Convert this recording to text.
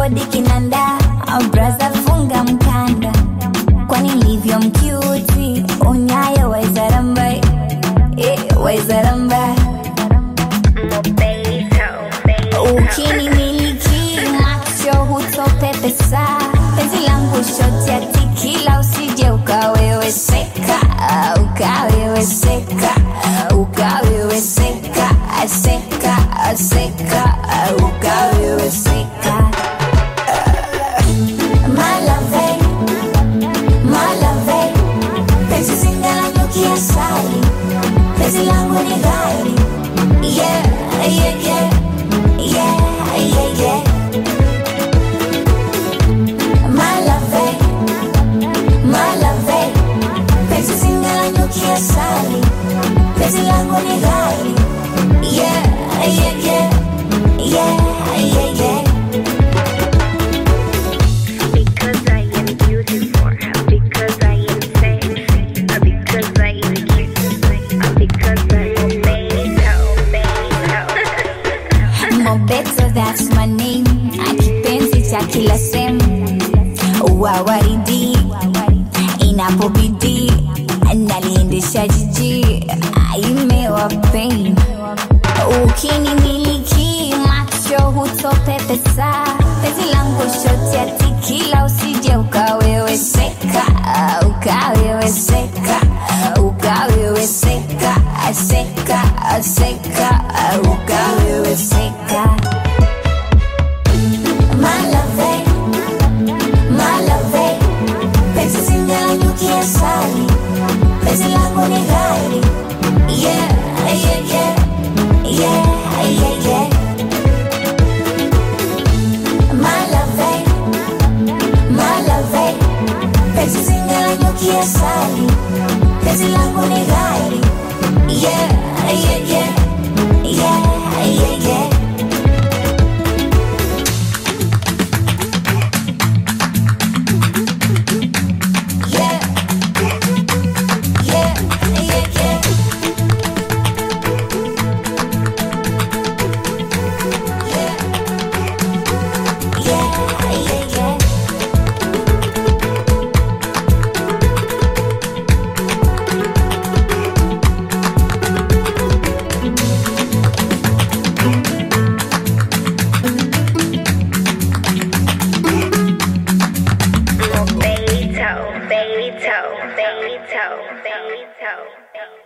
bodi kinanda braza funga mkanda kwani nilivyo mkiuti unyayo waizarambai eh, waizarambai ukinimiliki macho hutopepesa penzi langu shoti ya tikila usije ukaweweseka ukaweweseka ukaweweseka seka seka ukaweweseka malave malave penzi zingalandukia sali penzi langu ni gari yeah, yeah, yeah. Yeah, yeah, yeah. Malave, malave, penzi zingalandukia sali, penzi langu ni gari. Yeah, yeah, yeah. Yeah, yeah, yeah. Because I am beautiful, because I am sexy, because I am cute, because I am Mobeto, that's my name. Akipenzi cha kila sehemu, wawaridi inapobidi, naliendesha jiji, imewa pain. Ukinimiliki macho hutopepesa, penzi langu shoti ya tikila, usije ukaweweseka, ukaweweseka, ukaweweseka, seka, seka, ukaweweseka. Malave, malave, penzi zingalandukia sali, penzi langu ni gari. Yeah, yeah, yeah. Yeah, yeah, yeah. Malave, malave, penzi zingalandukia sali, penzi langu ni gari. Yeah, yeah, yeah. Yeah, yeah, yeah. Yeah, yeah, yeah, yeah. Yeah, yeah, yeah. Beto, Beto, Beto, Beto, Beto.